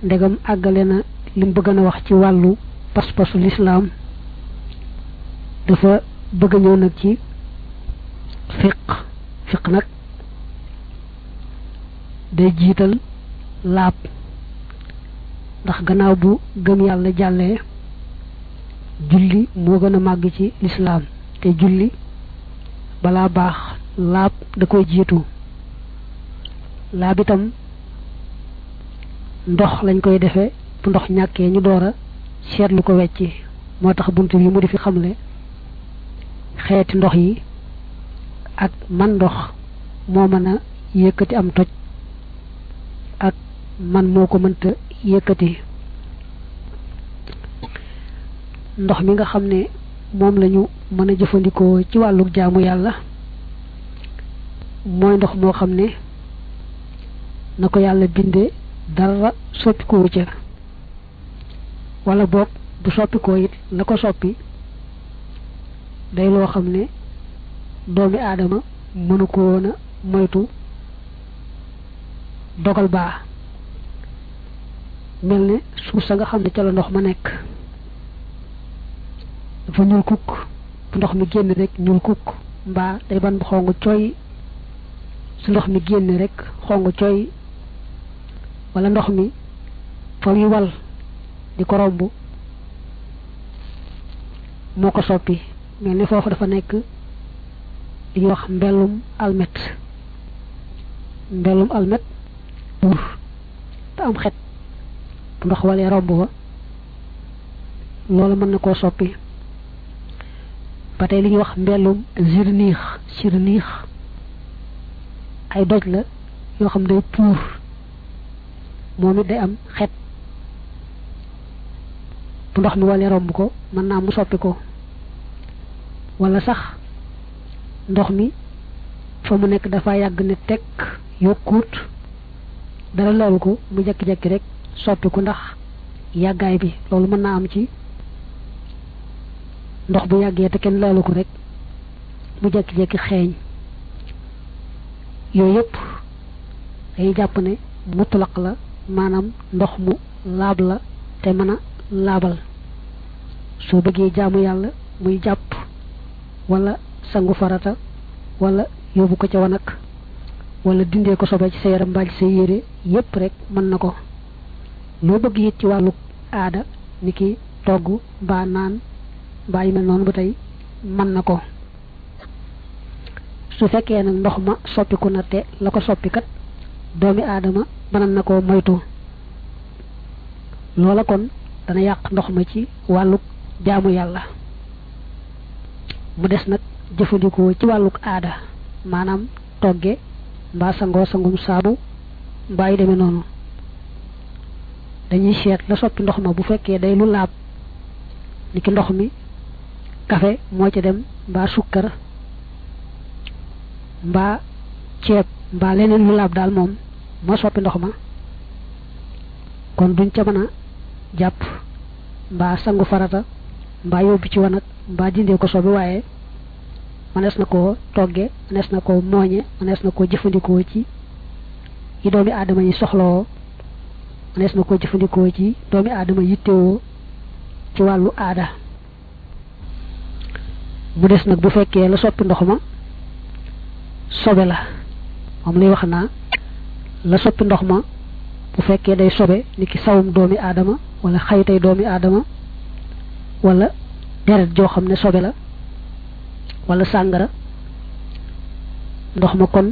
ndegam àggale na lim bëgg na wax ci wàllu pas-pasu lislaam dafa bëgg ñëw nag ci fiq fiq nag day jiital laab ndax gannaaw bu gëm yàlla jàllee julli moo gën a màgg ci lislaam te julli balaa baax laab da koy jiitu laab itam ndox lañ koy defee bu ndox ñàkkee ñu door a seetlu ko wecci moo tax bunt bi mu di fi xamle xeeti ndox yi ak man ndox moo mën a yëkkati am toj ak man moo ko mënta yëkkati ndox mi nga xam ne moom lañu mën a jëfandikoo ci wàllu jaamu yàlla mooy ndox moo xam ne na ko yàlla bindee dara soppikoo ca wala boog bu soppikoo it la ko soppi day loo xam ne doomi aadama mënu ko woon a moytu dogal baa mel ne suuf sa nga xam ne ca la ndox ma nekk dafa ñuul kukk bu ndox mi génn rek ñuul kukk mbaa day ban bu xong cooy su ndox mi génn rek xong cooy wala ndox mi fa muy wal di ko romb moo ko soppi mel ni foofu dafa nekk li ñuy wax mbellum almet mbellum almet buur te am xet bu ndox walee romb ba loolu mën na koo soppi ba tey li ñuy wax mbellum zirniix zirniix ay doj la yoo xam day puur moom it day am xet bu ndox mi walee romb ko mën naa mu soppi ko wala sax ndox mi fa mu nekk dafa yàgg ne tekk yokkuut dara loolu ko mu jekki-jekki rek soppi ko ndax yàggaay bi loolu mën naa am ci ndox bu yàggee te kenn loolu ko rek mu jekki-jekki xeeñ yooyu yëpp dañuy jàpp ne mutlaq la maanaam ndox mu laab la te mën a laabal soo bëggee jaamu yàlla muy jàpp wala sangu farata wala yóbbu ko ca wanag wala dindee ko sobe ci sa yaram mbaa ci sa yére yépp rek mën na ko loo bëgg it ci wàllu aada ni ki togg mbaa naan mbaa yu mel noonu ba tey mën na ko su fekkee nag ndox ma soppiku na te la ko soppikat doomi aadama mënan na koo moytu loola kon dana yàq ndox ma ci wàlluk jaamu yàlla mu des nag jëfandikoo ci wàlluk aada maanaam togge mbaa sangoo sangum saabu mbaa yu demee noonu dañuy seet la soppi ndox ma bu fekkee day lu laab ni ki ndox mi kafe moo ca dem mbaa sukkar mbaa ceeb mbaa leneen lu laab daal moom moo soppi ndox ma kon duñ ca mën a jàpp mbaa sangu farata mbaa yóbbu ci wanag mbaa dindee ko sobi waaye mënees na koo togge mënees na koo mooñe mënees na koo jëfandikoo ci yi doomi aadama yi soxlawoo mënees na koo jëfandikoo ci doomi aadama yittewoo ci wàllu aada mu des nag bu fekkee la soppi ndox ma sobe la moom lay wax naa la soppi ndox ma bu fekkee day sobe ni ki sawum doomi aadama wala xaytay doomi aadama wala deret joo xam ne sobe la wala sàngara ndox ma kon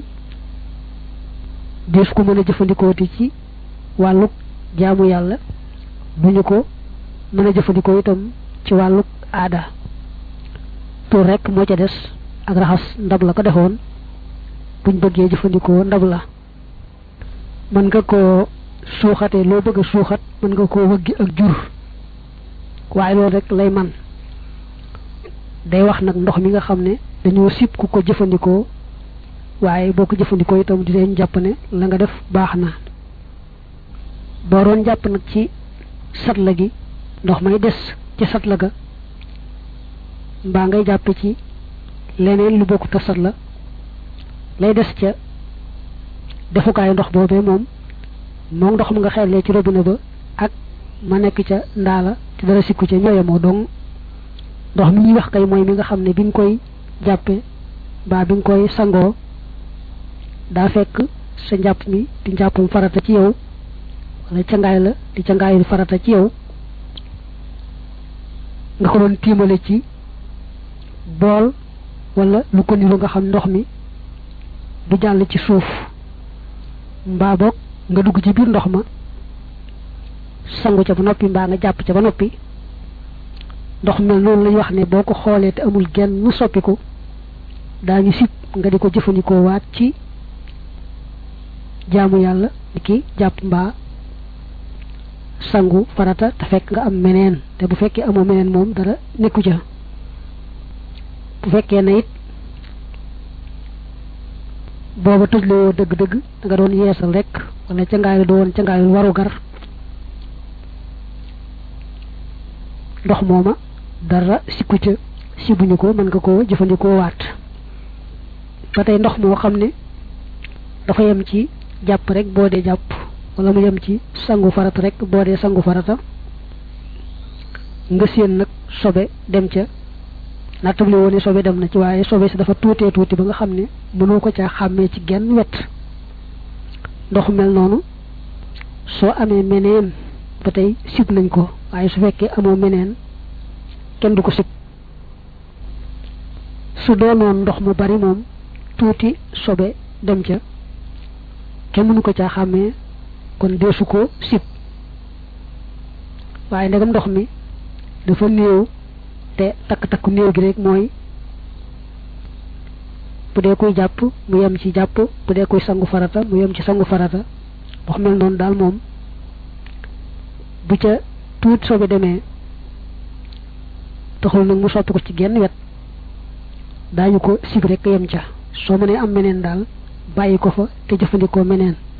dees ko mën a jëfandikooti ci wàlluk jaamu yàlla duñu ko mën a jëfandikoo itam ci wàlluk aada tur rekk moo ca des ak raxas ndab la ko defoon buñ bëggee jëfandikoo ndab la mën nga koo suuxate loo bëgg a suuxat mën nga koo wëggi ak jur waaye loolu rek lay man day wax nag ndox mi nga xam ne dañoo sib ku ko jëfandikoo waaye boo ko jëfandikoo itam di leen jàpp ne la nga def baax na boo doon jàpp nag ci satla gi ndox may des ci satla ga mbaa ngay jàppe ci leneen lu bokkut a satla lay des ca defukaayu ndox boobee moom moom ndox mu nga xellee ci robinet ba ak ma nekk ca ndaala te dara sikku ca ñooyamoo dong ndox mi ñuy wax kay mooy mi nga xam ne bi nga koy jàppe baa bi nga koy sangoo daa fekk sa njàpp mi di njàppum farata ci yow wala cangaay la di cangaayul farata ci yow nga ko doon tiimale ci bool wala lu ko niru nga xam ndox mi du jàll ci suuf mbaa boog nga dugg ci biir ndox ma sangu ca ba noppi mbaa nga jàpp ca ba noppi ndox mel noonu lañu wax ne boo ko xoolee te amul genn soppiku daañu sib nga di ko jëfandikoo waat ci jaamu yàlla di ki jàpp mbaa sangu farata te fekk nga am meneen te bu fekkee amoo meneen moom dara nekku ca bu fekkee na it booba tëjlewoo dëgg-dëgg da nga doon yeesal rek wala ca ngaay do woon ca ngaayul waru gar ndox mooma dara sikku ca sibuñu ko mën nga koo jëfandikoo waat ba tey ndox moo xam ne dafa yem ci jàpp rek boo dee jàpp wala mu yem ci sangu farata rek boo dee sangu farata nga séen nag sobe dem ca nattable woon ne sobe dem na ci waaye sobe si dafa tuutee tuuti ba nga xam ne mënoo ko caa xàmmee ci genn wet ndox mel noonu soo amee meneen ba tey sib nañ ko waaye su fekkee amoo meneen kenn du ko sib su doonoon ndox mu bari moom tuuti sobe dem ca kenn mënu ko caa xàmmee kon deesu ko sib waaye ndegam ndox mi dafa néew te takk-takku néew gi rek mooy bu dee koy jàpp mu yem ci jàpp bu dee koy sangu farata mu yem ci sangu farata ndox mel noonu daal moom bu ca tuut sobe demee taxul nag mu soppi ko ci genn wet daañu ko sib rek yem ca soo mënee am meneen daal bàyyi ko fa te jëfandikoo meneen